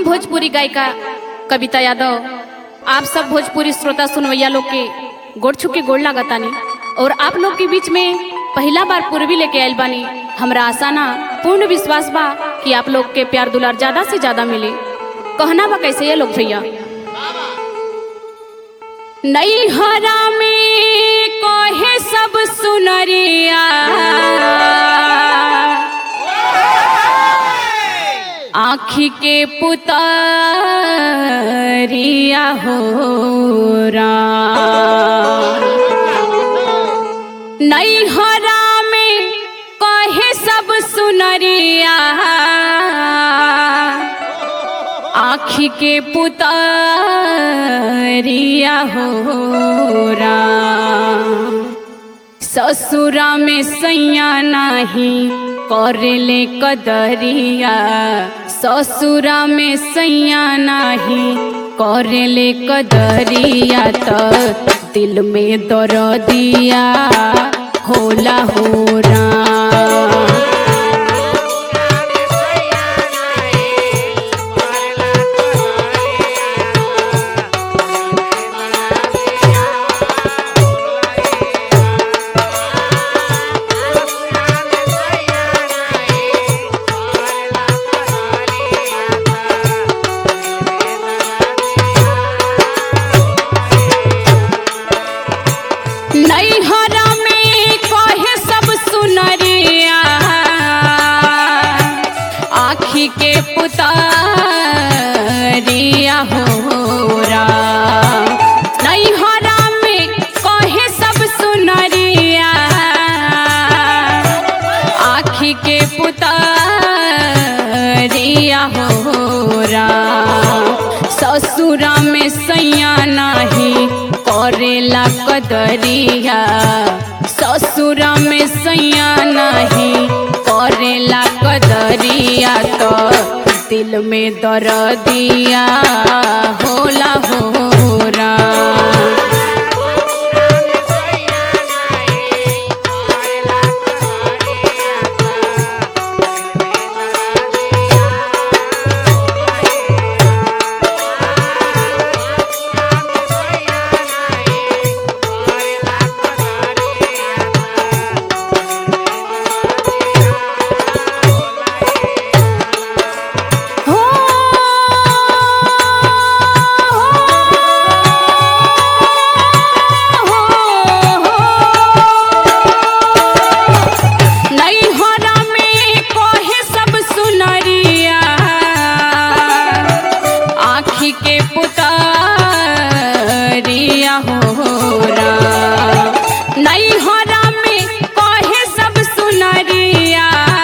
भोजपुरी गायिका कविता यादव आप सब भोजपुरी श्रोता सुनवैया लोग के गोड़ छू के गोड़ लागतानी और आप लोग के बीच में पहला बार पूर्वी लेके आयल बानी हमरा आशा ना पूर्ण विश्वास बा कि आप लोग के प्यार दुलार ज्यादा से ज्यादा मिले कहना बा कैसे ये लोग भैया नई हरा में कहे सब सुनरिया आखी के पुतरिया हो नई हरा में कहे सब सुनरिया आखी के पुतरिया हो ससुरा में सैया नहीं करले कदरिया ससुरा में सैया नहीं करले कदरिया त दिल में दर्दिया होला हो नैहरा में कहे सब सुनरिया आखी के पुतरिया हो नैहरा में कहे सब सुनरिया आखी के पुतरिया हो ससुरा में सैया नहीं करेला कदरिया ससुरा में सैया नहीं करेला कदरिया तो दिल में दर्दिया होला होरा हो नैहरा में कहे सब सुनरिया आखी के पुतरिया हो नैहरा में कहे सब सुनरिया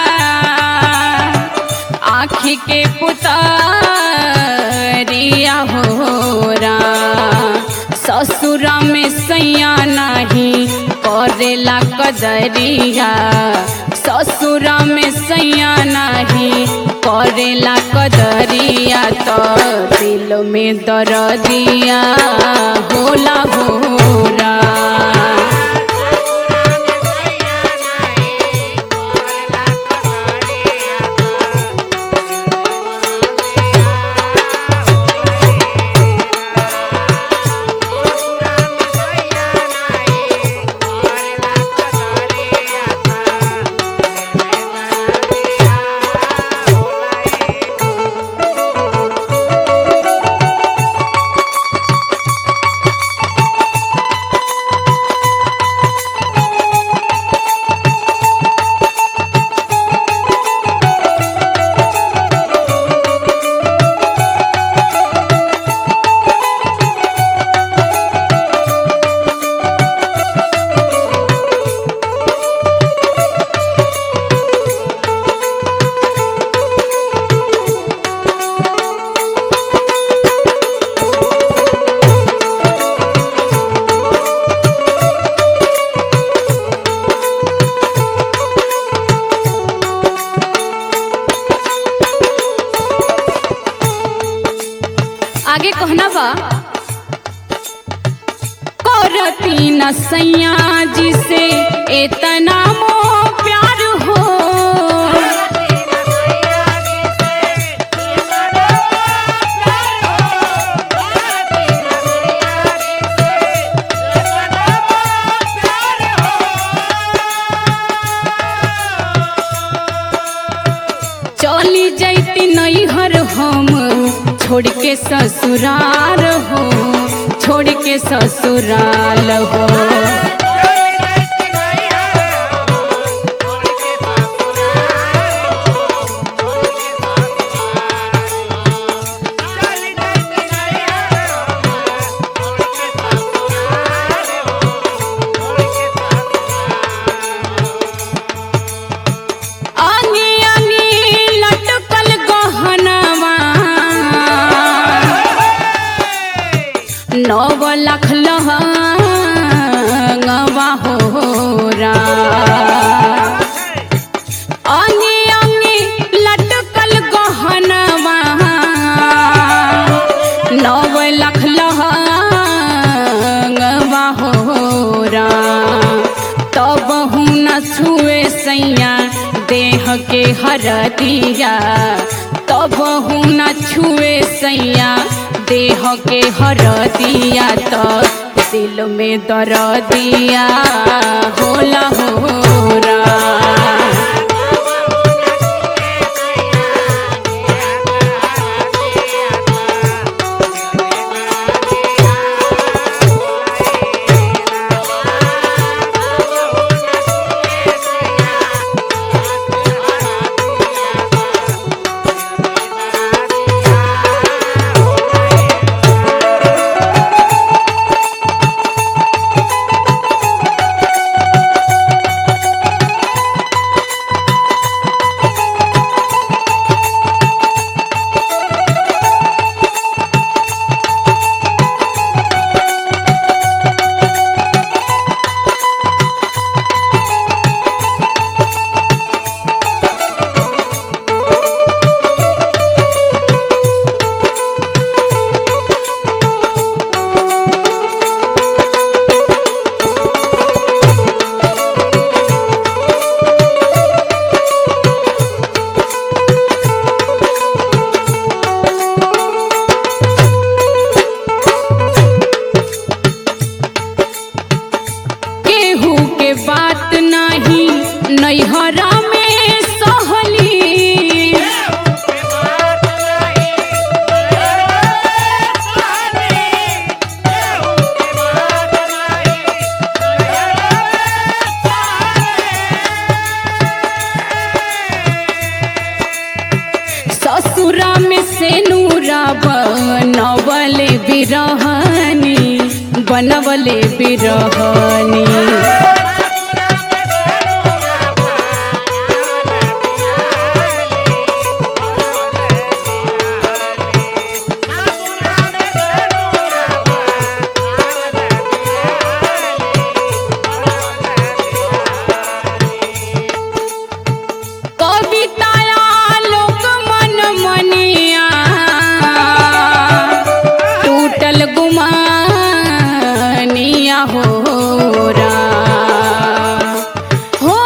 आखी के पुतरिया हो ससुरा में सैया नहीं करेला कदरिया ससुरा में सैया नहीं करेला कदरिया तो दिल में दर्दिया होला होरा आगे कहना बा करती न सैया जी से इतना मोह प्यार हो छोड़ के ससुराल हो छोड़ के ससुराल हो आंगी आंगी लटकल गहनवा नव लाख लहंगवा होरा आंगी आंगी लटकल गहनवा नव लाख लहंगवा होरा तब हूँ न छुए सैया देह के हरदिया तब हूँ न छुए सैया देह के हरदिया तो दिल में दर्दिया होला होरा केहू के बात नाही नैहरा में सहली ससुरा में से नूरा बनवले बिरहनी बनवले बिरहनी कविताया लोक मन मनिया टूटल गुमानिया हो रा हो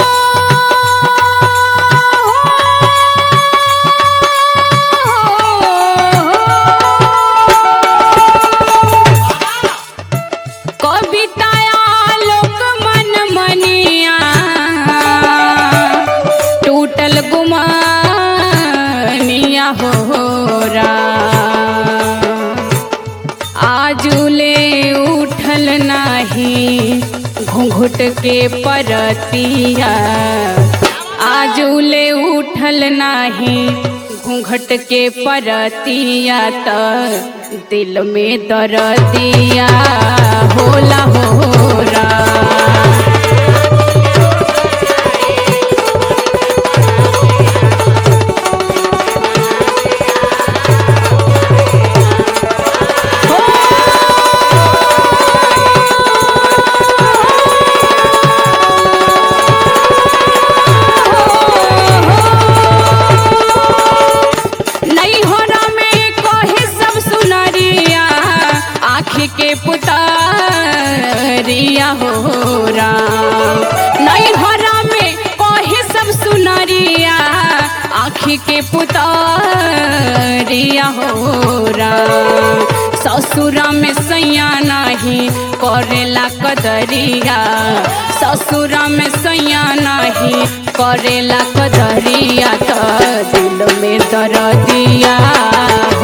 कविताया लोक मन मनिया टूटल गुमानिया हो रा आजुले उठल नाही घूंघट के परतिया आजुले उठल नाही घूंघट के परतिया त दिल में दर्दिया होला होरा नैहरा में कहे सब सुनरिया आँखी के पुतरिया हो राम नैहरा में कहे सब सुनरिया आँखी के पुतरिया हो राम ससुरा में सैया नहीं करेला कदरिया ससुरा में सैया नहीं करेला कदरिया तो दिल में दर्दिया